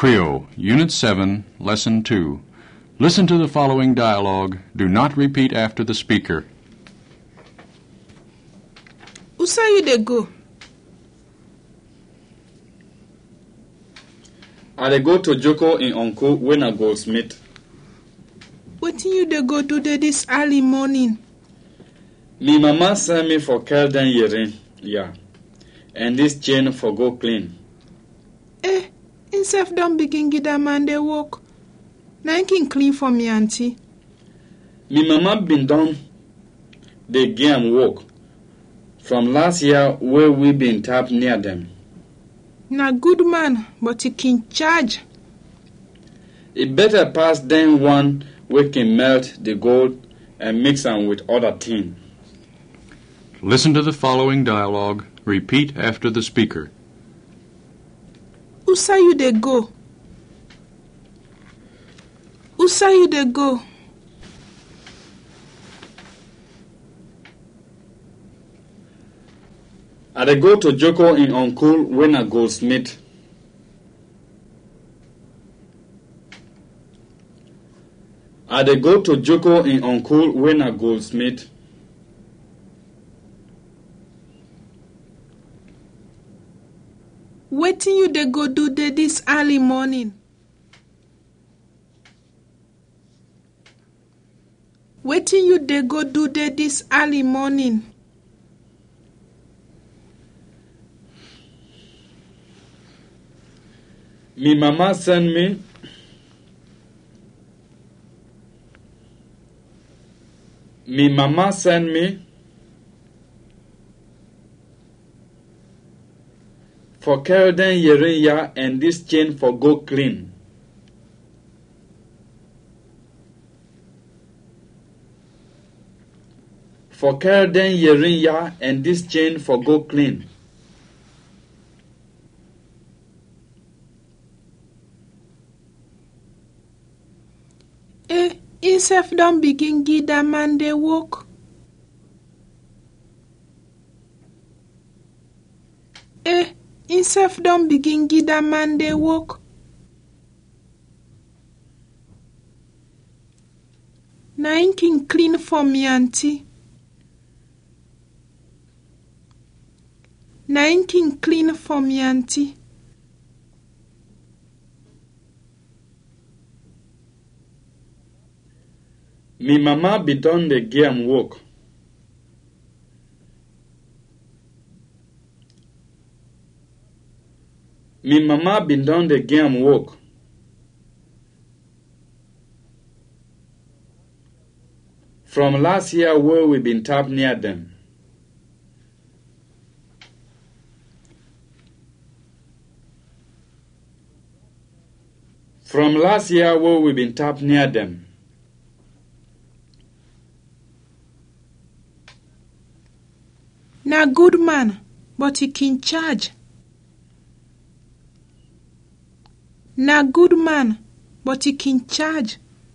Creole, Unit 7, Lesson 2. Listen to the following dialogue. Do not repeat after the speaker. Who say you dey go? I dey go to Joko in uncle when I goldsmith. Wetin you dey go do dey this early morning? Me mama send me for Kelden earring, yeah, and this chain for go clean. Eh, himself don begin give dat man dey work. Na him kin clean for me aunty. Me mama been done dey give am work from last year wey we been tap near them. Na good man, but he kin charge. E better pass dem one wey can melt the gold and mix am with other thing. Listen to the following dialogue. Repeat after the speaker. Who say you dey go? Who say you dey go? I dey go to Joko in uncle when I goldsmith. I dey go to Joko in uncle when I goldsmith. Wetin you dey go do dey this early morning? Wetin you dey go do dey this early morning? Me mama send me Me mama send me for Kelden Yerinya and this chain for go clean. For Kelden Yerinya and this chain for go clean. Eh, himself don begin give dat man dey work. Eh, himself don begin give dat man dey work. Na him kin clean for me aunty. Na him kin clean for me aunty. Me mama be done dey give am work. Me mama been done dey give am work. From last year wey we been tap near them. From last year wey we been tap near them. Na good man, but he kin charge. Na good man, but he kin charge.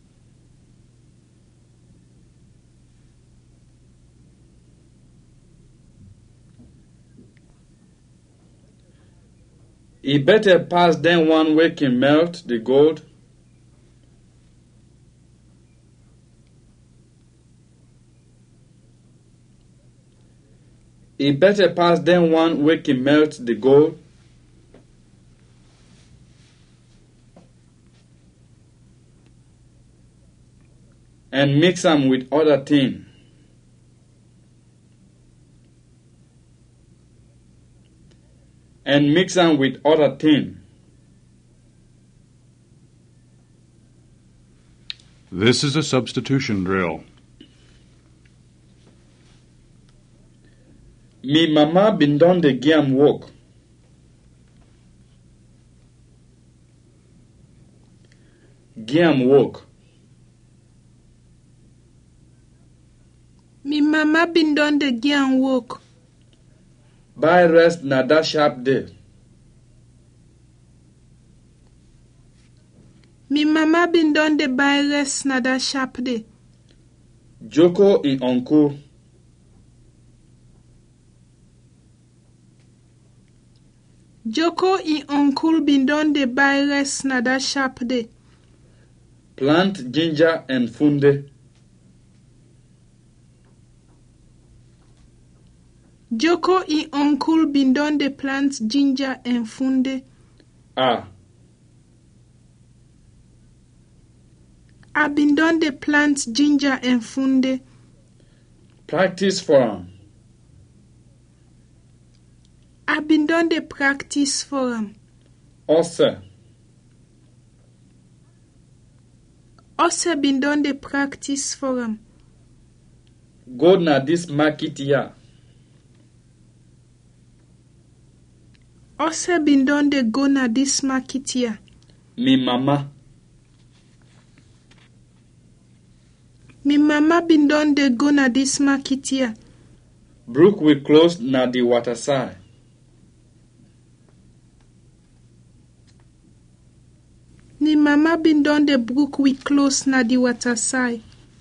E better pass dem one wey can melt the gold. E better pass dem one wey can melt the gold. And mix am with other thing. And mix am with other thing. This is a substitution drill. Me mama been done the give am work. Give am work. Me mama been don dey give am work. Buy rest na that sharp day. Me mama been don dey buy rest na dat sharp day. Joko in uncle. Joko e uncle bin don dey buy rest na dat sharp day. Plant ginger and funde. Joko e uncle bin don dey plant ginger and funde. Ah, I bin don dey plant ginger and funde. practice for am. I bin don dey practice for am. Ose. Ose bin don dey practice for am. Go na dis market here. Ose bin don dey go na dis market here. Me mama. Me mama bin don dey go na dis market here. Brook will close na the water side. Me mama bin don dey brook we close na di water side.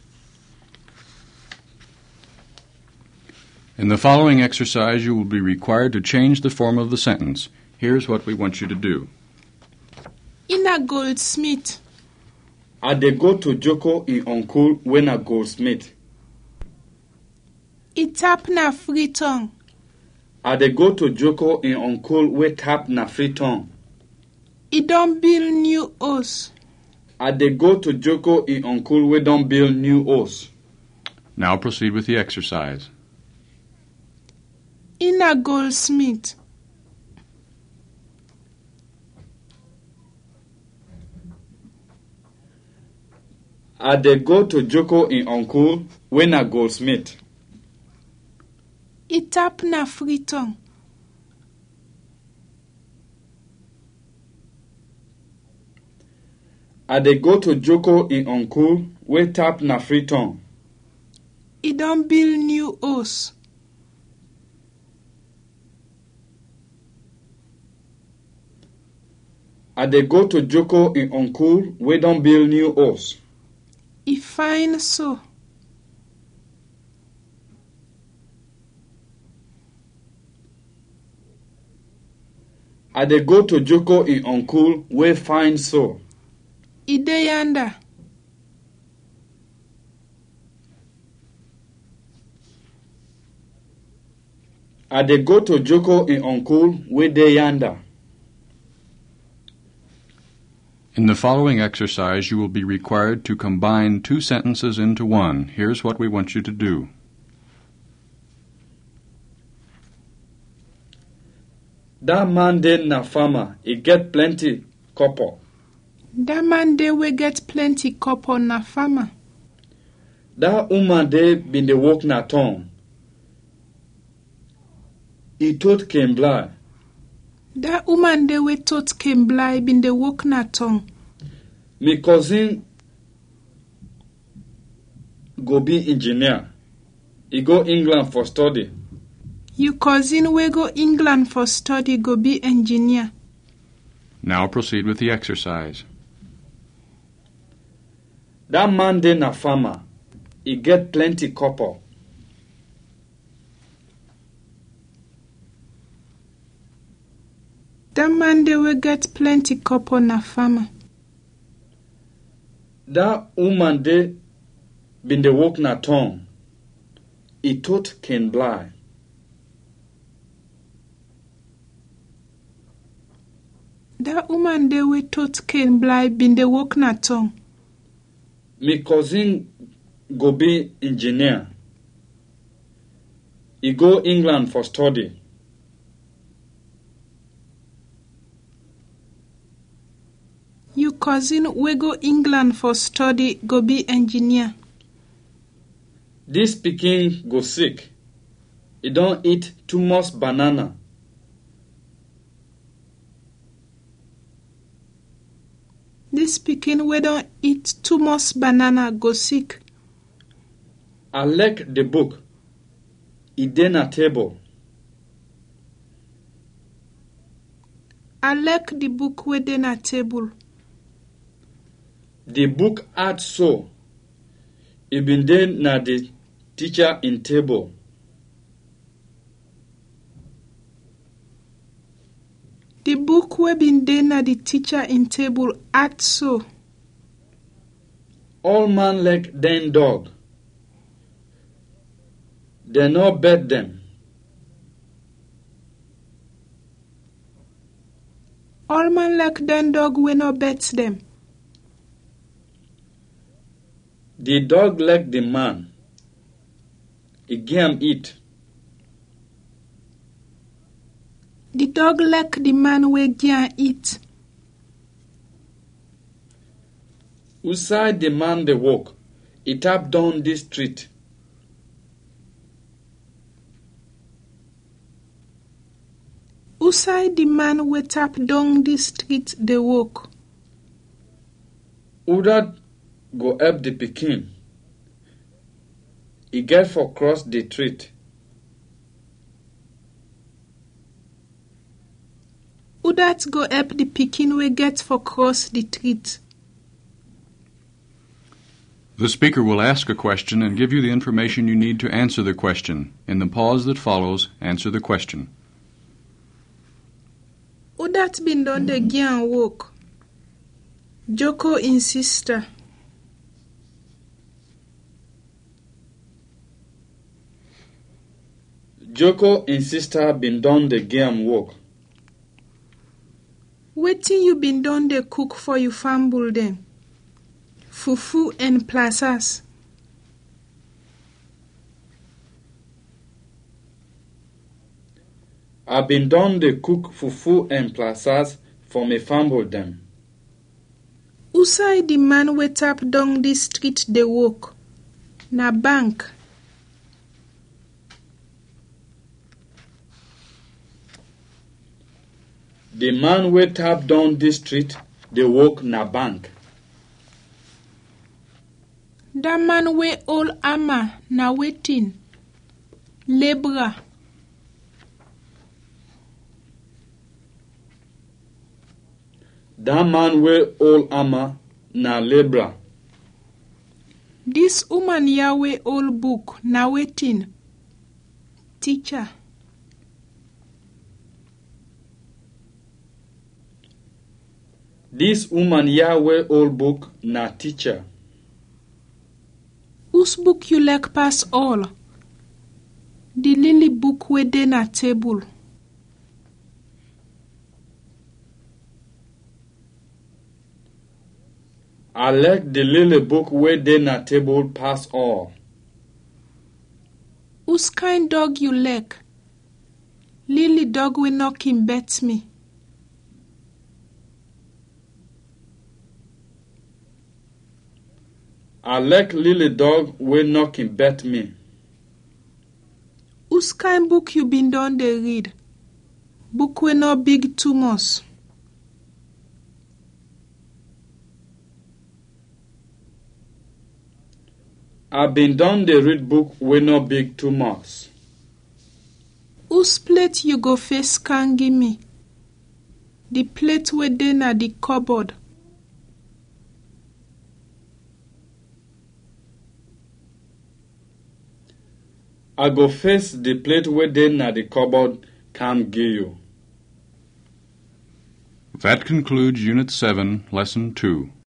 In the following exercise, you will be required to change the form of the sentence. Here's what we want you to do. Ina goldsmith. I dey go to Joko e uncle when a goldsmith. E tap na Freetown. I dey go to Joko e uncle wey tap na Freetown. E don build new house. I dey go to Joko e uncle wey don build new house. Now proceed with the exercise. Ina goldsmith. I dey go to Joko e uncle when a goldsmith. E tap na Freetown. I dey go to Joko e uncle wey tap na Freetown. E don build new house. I dey go to Joko e uncle wey don build new house. E fine so. I dey go to Joko e uncle wey fine so. E dey yanda. I dey go to Joko e uncle wey dey yanda. In the following exercise, you will be required to combine two sentences into one. Here's what we want you to do. Dat man dey na farmer, e get plenty copper. Dat man dey wey get plenty copper na farmer. Dat woman dey bin dey work na town. E tot can blind. Dat woman dey wey tot came bly bin dey work na town. Me cousin go be engineer. E go England for study. You cousin wey go England for study go be engineer. Now proceed with the exercise. Dat man dey na farmer. E get plenty copper. Dat man dey wey get plenty copper na farmer. Dat woman dey bin dey work na town. E tot can blind. Dat woman dey wey tot came bly bin dey work na town. Me cousin go be engineer. E go England for study. You cousin wey go England for study go be engineer. Dis pikin go sick. E don eat too much banana. Dis pikin wey don eat too much banana go sick. I like the book. E dey na table. I like the book wey dey na table. The book hard so. E bin dey na the teacher in table. The book wey bin dey na the teacher in table at so. All man like den dog. They no bet them. All man like den dog wey no bet dem. The dog like the man. He give am eat. The dog like the man wey gian eat. Outside the man dey walk, he tap down the street. Outside the man wey tap down the street dey walk. Who that go help the pikin? He get for cross the street. Who dat go help the pikin wey get for cross the street? The speaker will ask a question and give you the information you need to answer the question. In the pause that follows, answer the question. Who dat bin don dey gian work? Joko in sister. Joko and sister been done the game work. Wetin you bin don dey cook for you famble dem? Fufu and plasas. I been done the cook fufu and plasas for me famble them. Who side the man wey tap down the street dey work? Na bank. The man wey tap down this street dey work na bank. Dat man wey hold hammer na wetin? Labourer. That man wey hold hammer na labourer. Dis woman ya wey hold book na wetin? Teacher. This woman here wey hold book na teacher. Whose book you like pass all? The lily book wey dey na table. I like the lily book wey dey na table pass all. Whose kind dog you like? Lily dog wey knock him bet me. I like lily dog wey knock him bet me. Whose kind book you bin don dey read? Book wey no big too much. I been done dey read book wey no big too much. Whose plate you go face can give me? The plate wey dey na the cupboard. I go face the plate wey dey na the cupboard come give you. That concludes Unit 7, Lesson 2.